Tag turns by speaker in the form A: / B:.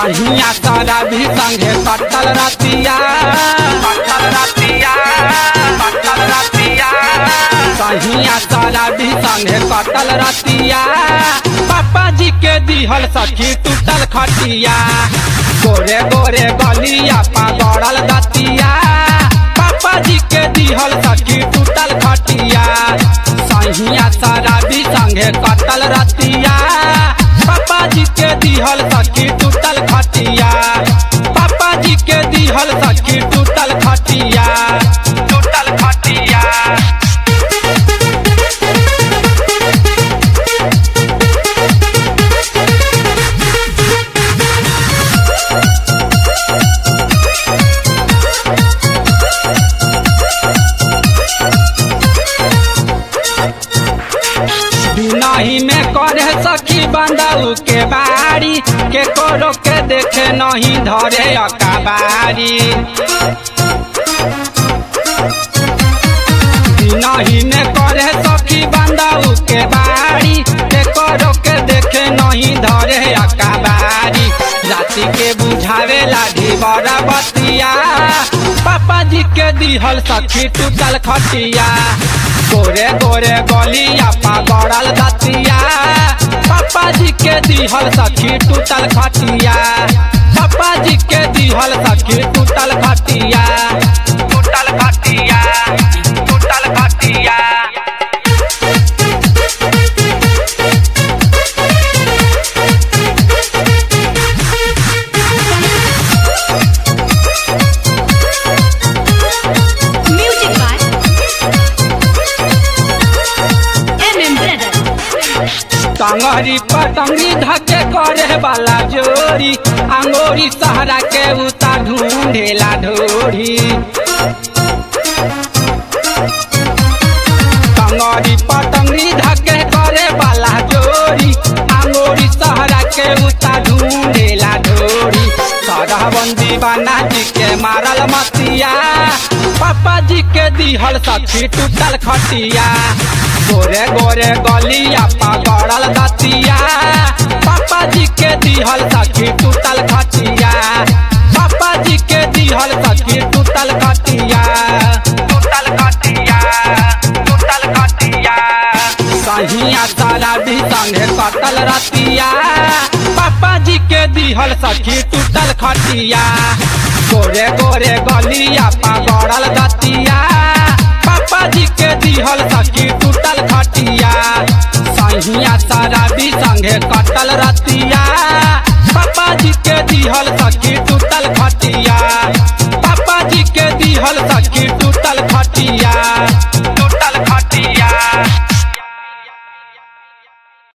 A: सहिया सारा भी संगे कटल रतिया कटल रतिया कटल रतिया सहिया सारा भी संगे कटल रतिया पापा जी के दिहल सखी टूटल खटिया गोरे गोरे गलिया पा गड़ल दतिया पापा जी के दिहल सखी टूटल खटिया सहिया सारा भी संगे कटल रतिया पापा जी के दिहल सखी टूटल खटिया पापा जी के दिहल सखी टूटल खटिया टूटल खटिया नहीं में करे सखी बंदाऊ के बारी के करो के देखे नहीं धरे अकाबारी नहीं में करे सखी बंदाऊ के बारी के करो के देखे नहीं धरे अकाबारी राति के बुझावे लाठी बड़ा बतिया पापा जी के दिहल सखी टूटल खटिया गोरे गोरे गलिया पा गड़ल दतिया पापा जी के दिहल सखी टूटल खटिया पापा जी के दिहल सखी टूटल खटिया टूटल खटिया टूटल खटिया
B: Music by MM Brother.
A: टंगरी पटंगी धके करे वाला जोरी अंगोरी सहरा के उता ढूंढेला ढोरी टंगरी पटंगी धके करे वाला जोरी अंगोरी सहरा के उता ढूंढेला ढोरी सरहबंदी बना जी के मारल मतिया पापा जी के दिहल सखी टूटल खटिया गोरे गोरे गलिया पा गड़ल दतिया पापा जी के दिहल सखी टूटल खटिया पापा जी के दिहल सखी टूटल खटिया टूटल खटिया टूटल खटिया सहिया सारा भी संगे कटल रतिया पापा जी के दिहल सखी टूटल खटिया गोरे गोरे गलिया पा गड़ल दतिया पापा जी के दिहल सखी टूटल खटिया